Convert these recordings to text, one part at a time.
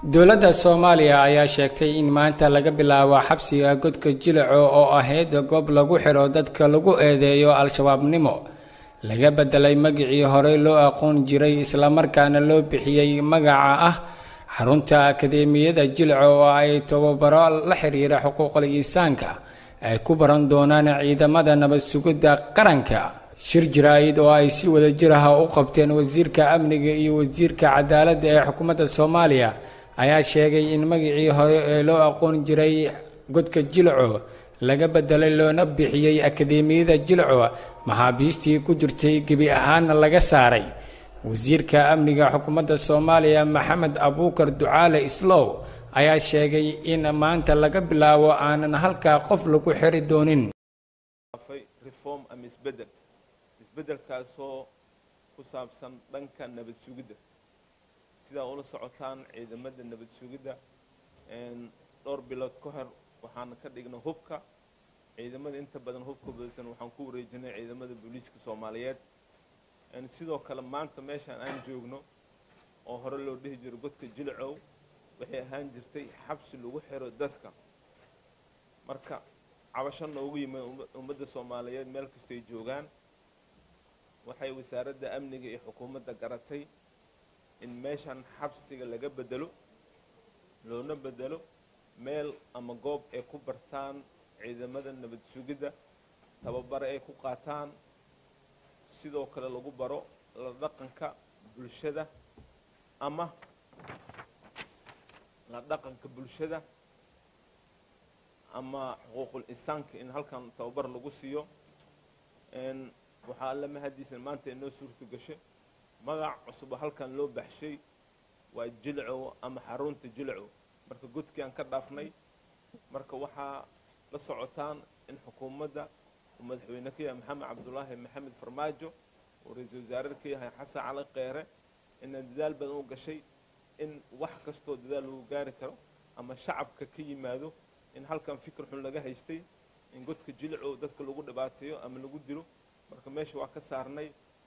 dowladda soomaaliya ayaa sheegtay in maanta laga bilaabo xabsiga godka jilaco oo ahayd goob lagu xidho dadka lagu eedeeyo al-shabaabnimo laga bedelay magacii horey loo aqoon jiray islamarkaana loo bixiyey magaca ah xarunta akadeemiyada jilaco oo ay tababaro la xiriira xuquuqul insaanka ay ku baran doonaan ciidamada nabad sugidda qaranka shir jaraa'id oo ay si wada jir ah u qabteen wasiirka amniga iyo wasiirka cadaaladda ee xukuumadda soomaaliya ayaa sheegay in magacii hore ee loo aqoon jiray godka jilco laga bedelay loona bixiyey akadeemiyada jilco maxaabiistii ku jirtay gebi ahaanna laga saaray wasiirka amniga xukuumadda soomaaliya maxamed abuukar ducaale islow ayaa sheegay in maanta laga bilaabo aanan halkaa qof lagu xiri doonin reform ama isbedel isbedelkaasoo ku saabsan dhanka nabad sugidda sidaa ula socotaan ciidamada nabad sugidda dhowr bilood ka hor waxaan ka dhignay hubka ciidamada inta badan hubka badatan waxaan ku wareejinay ciidamada booliiska soomaaliyeed sidoo kale maanta meeshaan aan joogno oo hore loo dhihi jiro godka jilcow waxay ahaan jirtay xabsi lagu xiro dadka marka cabasho noogu yimid ummadda soomaaliyeed meel kastay joogaan waxay wasaaradda amniga iyo xukuumadda garatay in meeshan xabsiga laga bedelo loona bedelo meel ama goob ay ku bartaan ciidamada nabad sugidda tababare ay ku qaataan sidoo kale lagu baro la dhaqanka bulshada ama la dhaqanka bulshada ama xuquuqul insaanka in halkan tababar lagu siiyo waxaa alla mahadiisan maanta inoo suurta gashay magac cusubo halkan loo baxshay waa jilcow ama xarunta jilcow marka godkii aan ka dhaafnay marka waxaa la socotaan in xukuumadda uu madaxweyne ka yahay maxamed cabdulaahi maxamed farmaajo uu ra-iisul wasaare ka yahay xasan cali kheyre inaan dadaal badan u gashay in wax kastoo dadaal lagu gaari karo ama shacabka ka yimaado in halkan fikir xun laga haystay in godka jilcow dadka lagu dhibaateeyo ama lagu dilo marka meesha waa ka saarnay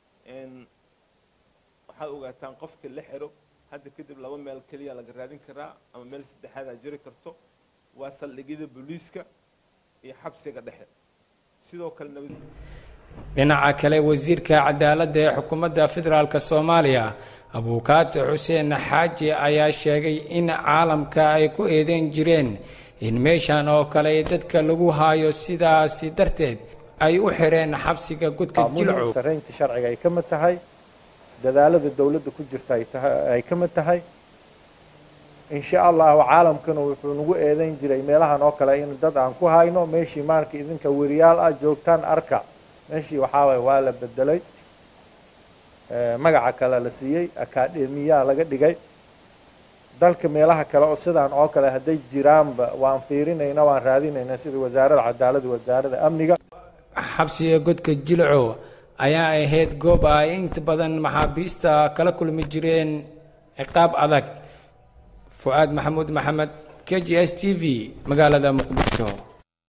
waxaad ogaataan qofka la xiro hadda kadib laba meel keliya laga raadin karaa ama meel saddexaadaa jiri karto waa saldhigyada booliiska iyo xabsiga dhexe sidoo kale nabad dhinaca kale wasiirka cadaaladda ee xukuumadda federaalk soomaaliya abuukaati xuseen xaaji ayaa sheegay in caalamka ay ku eedeyn jireen in meeshan oo kale dadka lagu haayo sidaasi darteed ay u xireen xabsiga godka jilcow saraynta sharciga ay ka mid tahay dadaalada dowladda ku jirta ay ka mid tahay insha allahu caalamkana wuxuu nagu eedayn jiray meelahan oo kale in dad aan ku hayno meeshii maarka idinka weriyaal ah joogtaan arka meeshii waxaa waay waa la bedelay magaca kale la siiyey akademiyaa laga dhigay dalka meelaha kale oo sidaan oo kale hadday jiraanba waan fiirinayna waan raadinaynaa sida wasaaradda cadaaladda wasaaradda amniga xabsiga godka jilco ayaa ahayd goob ay inta badan maxaabiista kala kulmi jireen ciqaab adag fu-aad maxamuud maxamed k g s t v magaalada muqdisho